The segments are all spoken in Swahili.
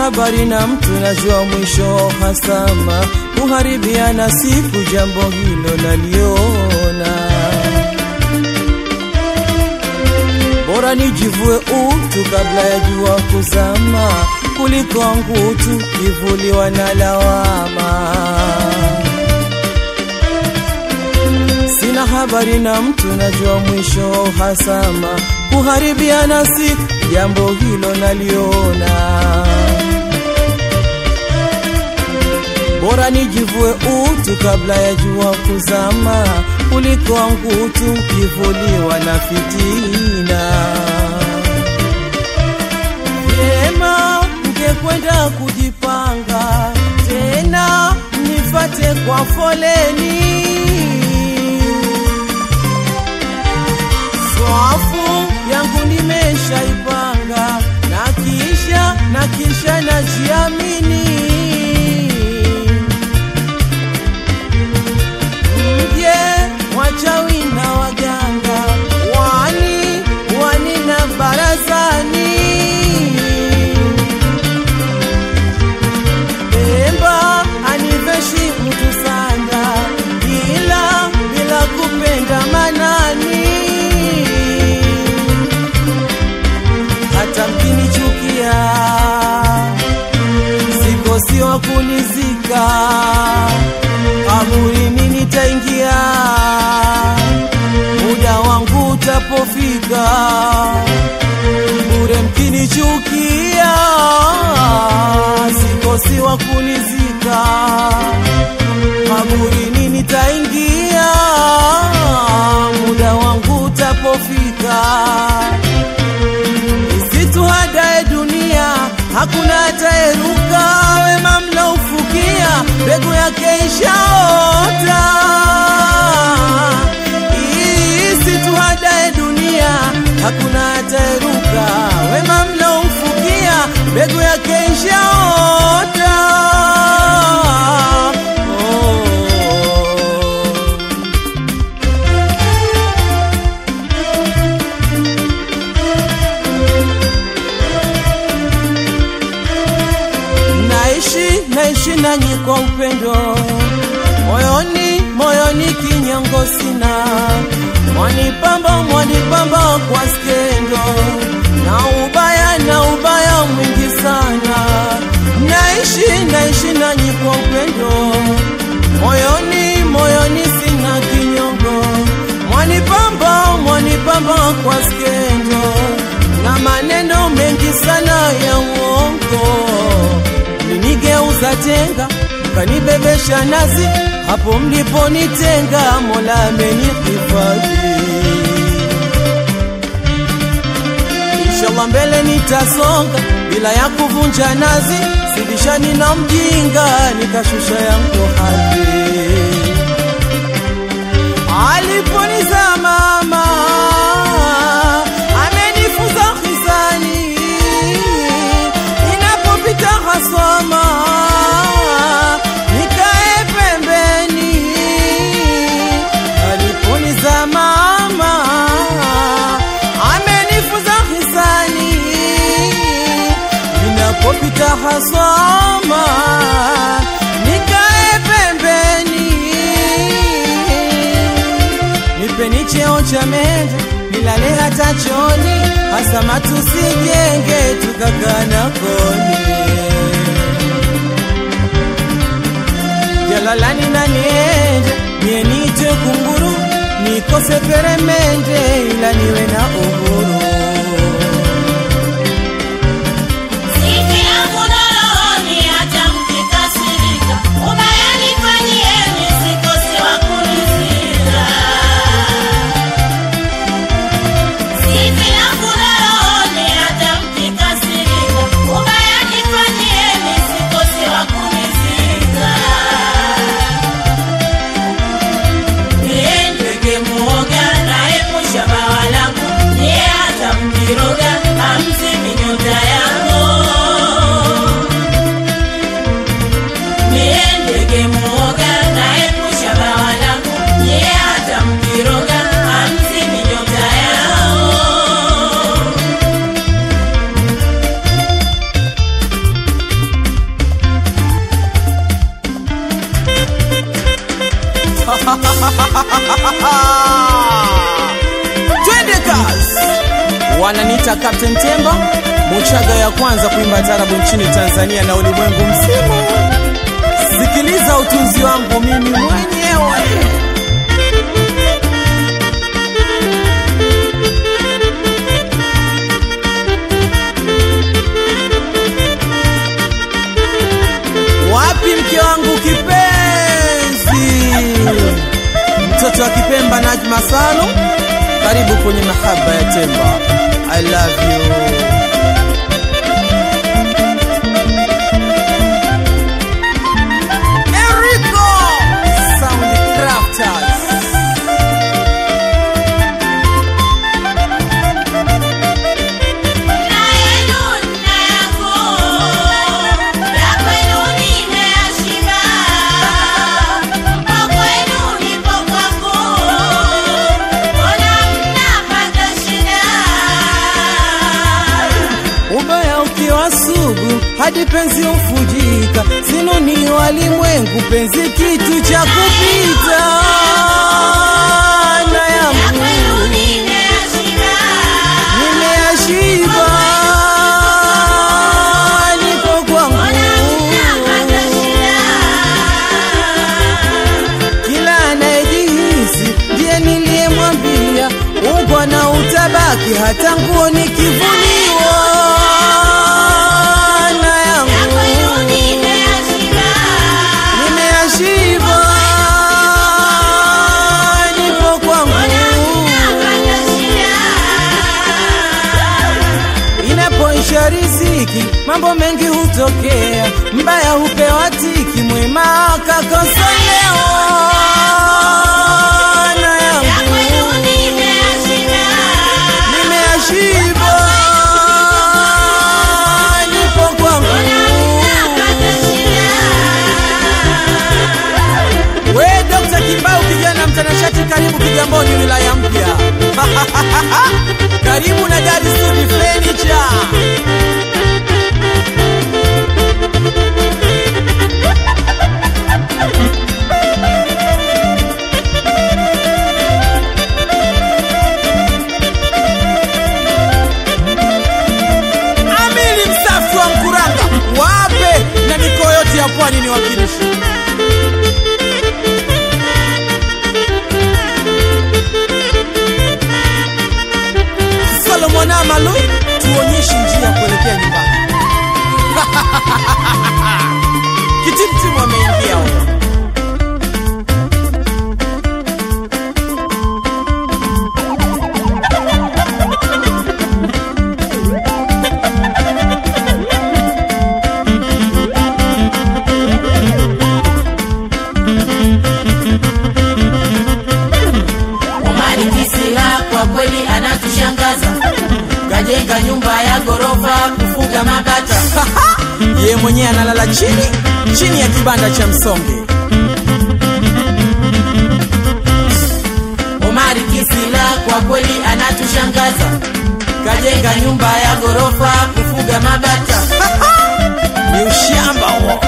habari na mtu, najua mwisho hasama, kuharibiana siku, jambo hilo naliona. Bora nijivue utu kabla ya jua kuzama, kuliko ngutu kivuliwa na lawama. Sina habari na mtu, najua mwisho hasama, kuharibiana siku, jambo hilo naliona. Bora nijivue utu kabla ya jua kuzama, kuliko ngutu kivuliwa na fitina. Vyema mngekwenda kujipanga tena, nifate kwa foleni swafu yangu nimeshaipanga, na kisha na kisha najiamini, mje wachawi na waganga, wani wani na barazani, Pemba aniveshi mtu sanda, bila bila kupenda manani hata mkinichukia sikosi wa kunizika, kaburini nitaingia, muda wangu utapofika, bure mkinichukia, sikosi wa kunizika, kaburini nitaingia, muda wangu utapofika Isituhadae dunia, hakuna atayeruka, wema mlaufukia, mbegu yake ishaota. Isituhadae dunia, hakuna atayeruka, wema mlaufukia, mbegu yake ishaota. Oh. naishi naishi nanyi kwa upendo moyoni moyoni kinyongo sina mwanipamba mwanipamba kwa skendo na ubaya na ubaya mwingi sana naishi naishi nanyi kwa upendo moyoni moyoni sina kinyongo mwanipamba mwanipamba kwa skendo na maneno mengi sana ya uongo mlinigeuza tenga mkanibebesha nazi hapo mliponitenga mola amenihifadhi inshallah mbele nitasonga bila ya kuvunja nazi sibishani na mjinga nikashusha yangu hadhi aliponiza mama amenifunza hisani inapopita hasoma nikae pembeni aliponiza mama amenifunza hisani inapopita hasoma nikae pembeni nipeni cheo cha mende nilale hata choni, hasa matusijenge tukakana koni. Jalalani na niende mie nite kunguru, nikose peremende, ila niwe na uhuru. Siki yangu na rohoni hata mkikasirika, ubaya nifanyieni, sikosi wa kunizira. Siki yangu na rohoni hata mkikasirika, ubaya nifanyieni, sikosi wa kunizira. Yeye ndege muoga naepusha mawala wananiita Captain Temba, Muchaga ya kwanza kuimba tarabu nchini Tanzania na ulimwengu mzima. Sikiliza utunzi wangu mimi mwenyewe. Wapi mke wangu kipenzi, mtoto wa Kipemba Najma Salum, karibu kwenye mahaba ya Temba. I love you. Enrico Sound Crafters. Na yenu na yako, ya kwenu nimeyashiba, mpo kwenu nipo kwako, mbona mnapata shida? Ubaya ukiwa sugu hadi penzi ufujika, sinuni walimwengu, penzi kitu cha kupita na Ya yangu kwenu nimeyashiba, nimeashiba, niko kwangu mbona mnapata shida? kila anayejihisi ndiye niliyemwambia ungwa na utabaki hata nguo nikivuniwa na Ya kwenu yangu nimeyashiba, nimeashiba nipo kwangu mnapata shida? inapoisha riziki mambo mengi hutokea mbaya hupewa tiki mwema akakosolewa na Ya kwenu yangu nimeyashiba, nimeashiba nipo kwangu mnapata shida? we Dr. Kimbau kijana mtanashati karibu Kigamboni wilaya mpya karibu na Dar Sudi Furniture Amili msafi wa Mkuranga wape na mikoa yote ya pwani ni wakilishi Solomon Amalu, tuonyeshe njia kuelekea nyumbani. Kitimtimu ameingia huko. Omari Kisila kwa kweli anatushangaza, kajenga nyumba ya ghorofa kufuga mabata. Yeye mwenyewe analala chini chini ya kibanda cha msonge. Omari Kisila kwa kweli anatushangaza, kajenga nyumba ya ghorofa kufuga mabata. Ni ushamba huo.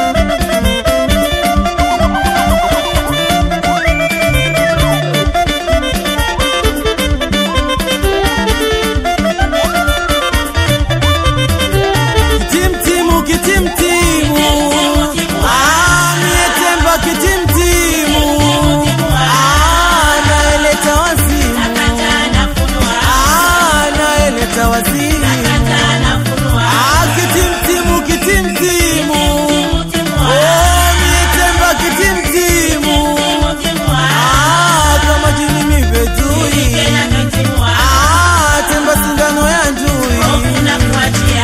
Kitimtimu, kitimtimu. Ah, mie Temba kitimtimu. Ah, naeleta wazimu. Nakata nafunua, Ah, naeleta wazimu. nakata nafunua, Ah, kitimtimu, kitimtimu. timua, Oh, mie Temba kitimtimu. timua, Ah, kama jini mipetui. tena katimua, Ah, Temba sindano ya ndui. hofu na kuachia.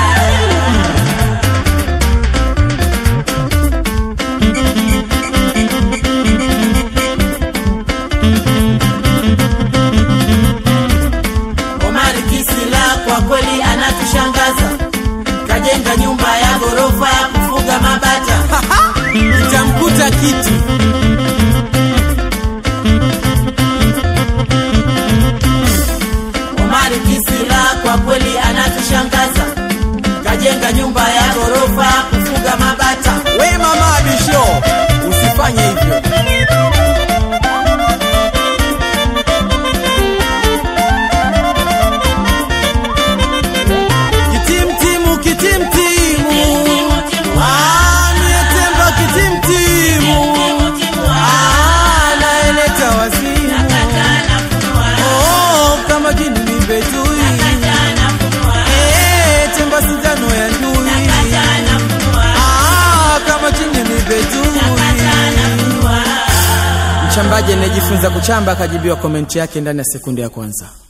Omari Kisila kwa kweli anatushangaza, kajenga nyumba ya ghorofa kufuga mabata. Itamkuta kitu. Omari Kisila kwa kweli anatushangaza, kajenga nyumba ya ghorofa kufuga mabata. We mama Abisho, usifanye hivyo. mchambaji anayejifunza kuchamba akajibiwa komenti yake ndani ya sekunde ya kwanza.